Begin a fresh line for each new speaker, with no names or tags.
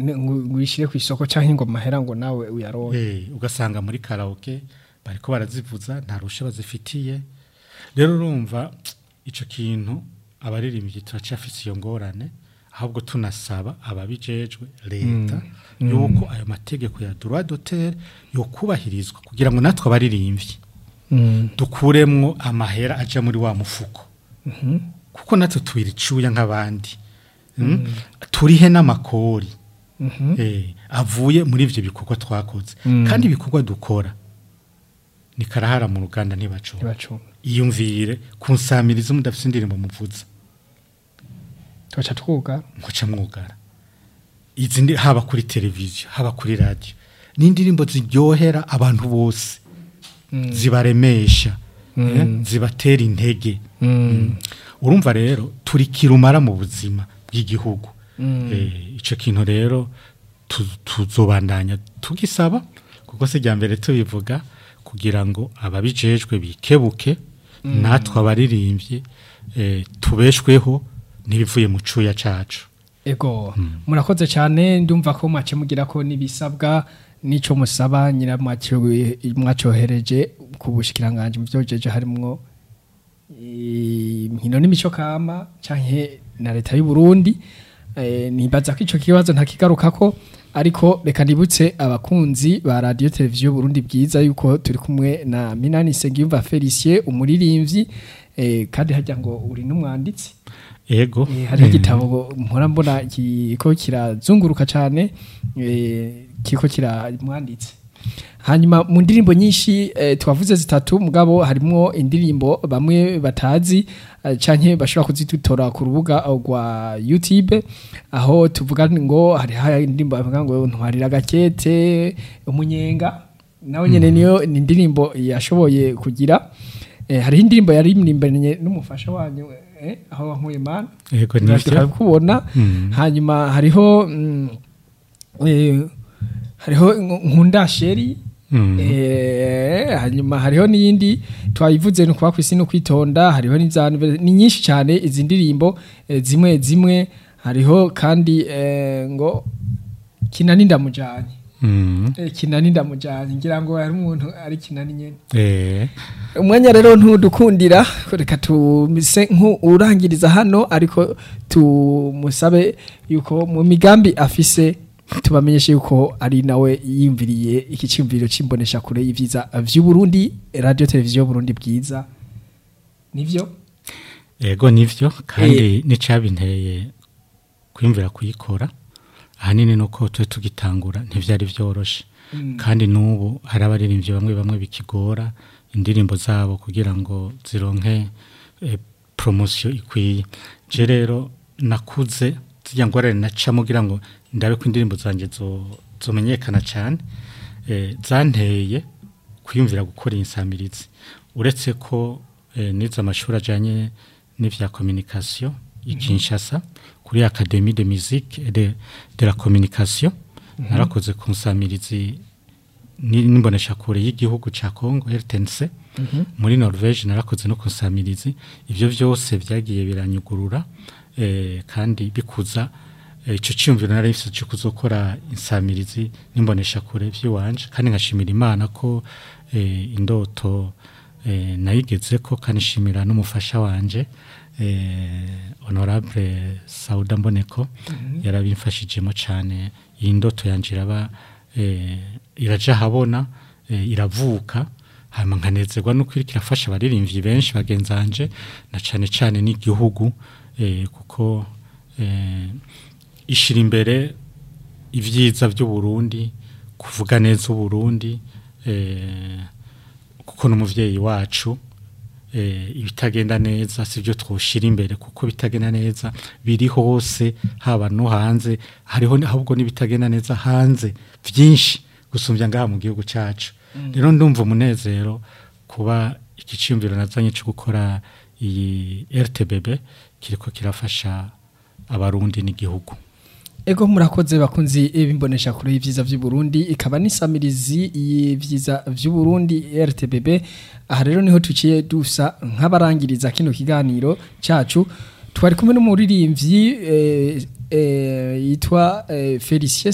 ne- ngo ngo uyishire ku isoko canke ngo mahera ngo nawe uyaronke
Eh, ugasanga muri karaoke bariko barazivuza nta rusha bazifitiye rero urumva ico kintu abaririmbyi turacafise iyo ngorane ahubwo tunasaba ababijejwe leta yuko ayo mategeko ya droit d'auteur yokubahirizwa kugira ngo natwe abaririmbyi
Mm.
dukuremwo amahera aja muri wa mufuko kuko natwe twiricuya nk'abandi Mm? turihe n'amakori
Mhm.
eh, avuye muri ivyo bikorwa twakoze kandi ibikorwa dukora ni karahara mu ruganda ntibacunga
ntibacunga
iyumvire kunsamiriza mudafite indirimbo muvuza
tugaca twuga
muca mwugara izi ndi haba kuri televiziyo haba kuri radiyo ni indirimbo ziryohera abantu bose zibaremesha eh, zibatera intege Mm. urumva rero turi kirumara mu buzima bw'igihugu Eh, ico kintu rero tu- tuzobandanya tugisaba kuko se rya mbere tubivuga kugira ngo ababijejwe bikebuke natwe abaririmbye eh, tubeshweho n'ibivuye mu cuya cacu
ego murakoze cyane ndumva ko mwace mugira ko n'ibisabwa n'ico musaba nyira mwacio- mwacyohereje ku bushikiranganje mu byojeje harimwo eh, inkino n'imico kama canke na leta y'u Burundi eh, nibaza ko ico kibazo ntakigarukako ariko reka ndibutse abakunzi ba radio televiziyo Burundi bwiza yuko turi kumwe na Minani Segiyumva Felicien umuririmbyi eh, kandi hajya ngo uri n'umwanditsi
ego
Eh, hari igitabo mpora mbona kiko kirazunguruka cyane eh, kiko kiramwanditse hanyuma mu ndirimbo nyinshi eh, twavuze zitatu mugabo harimo indirimbo bamwe batazi eh, canke bashobora kuzitora ku rubuga rwa YouTube aho tuvuga ngo hari hari indirimbo bavuga ngo ntwarira gakete umunyenga nawe nyene niyo ni indirimbo yashoboye kugira eh, hari indirimbo yaririmbanye n'umufasha wanyu eh, aho wankuye mana
ego nivyo
kubona
Mm.
hanyuma hariho mm, eh, hariho nkunda sheri
Mm.
Eh, hanyuma hariho n'iyindi twayivuze no kuba kwisi no kwitonda hariho n'izantu ni nyinshi cyane izi ndirimbo eh, zimwe zimwe hariho kandi eh, ngo kinani ndamujanye
Mm.
eh, kinani ndamujanye ngira ngo hari umuntu ari kinani nyene
Eh,
umwanya rero ntudukundira reka tumise nk'urangiriza hano ariko tumusabe yuko mu migambi afise tubamenyeshe yuko ari nawe yiyumviriye iki cyumviro c'imbonesha kure y'ivyiza vy'u Burundi radio televiziyo Burundi bwiza nivyo
ego nivyo kandi nicabinteye kwimvira kuyikora ahanini nuko twe tugitangura ntivyari vyoroshe kandi n'ubu hari abaririmbyi bamwe bamwe bikigora indirimbo zabo kugira ngo zironke eh, promosiyo ikwiye je rero nakuze zijya ngorane nacamo kugira ngo ndabe ko indirimbo zanjye zo- zomenyekana cyane eh, zanteye kwiyumvira gukora insamirizi uretse ko eh, nize amashuri ajyanye n'ivya communication i Kinshasa kuri Académie de musique et de, de la communication narakoze ku nsamirizi n'imboneshakure y'igihugu ca Congo RTNC muri Norvège narakoze no ku nsamirizi ivyo vyose vyagiye biranyugurura eh, kandi bikuza eh, ico ciyumviro nari mfise cyo kuzokora insamirizi n'imboneshakure vy'iwanje kandi ngashimira Imana ko eh, indoto eh, nayigeze ko kandi shimira n'umufasha wanje eh, honorable Sauda Mboneko yarabimfashijemo cyane iyi ndoto yanje iraba eh, iraja habona eh, iravuka hanyuma nkanezerwa nuko iriko irafasha abaririmbyi benshi bagenzanje na cane cane n'igihugu eh, kuko eh, ishira imbere ivyiza vy'u Burundi kuvuga neza u Burundi eh, kuko n'umuvyeyi wacu eh, ibitagenda neza sivyo twoshira imbere kuko bitagenda neza biri hose haba no hanze hariho ni- ahubwo n'ibitagenda neza hanze vyinshi gusumbya ngaha mu gihugu cacu rero ndumva umunezero kuba iki ciyumviro nazanye cyo gukora iyi RTBB kiriko kirafasha abarundi n'igihugu
Ego murakoze bakunzi bimbonesha kure y'ivyiza vy'u Burundi ikaba nisamirizi y'ivyiza vy'u Burundi RTBB aha rero niho tuciye dusa nk'abarangiriza kino kiganiro cacu twari kumwe n'umuririmbyi eh, eh, yitwa eh, Felicien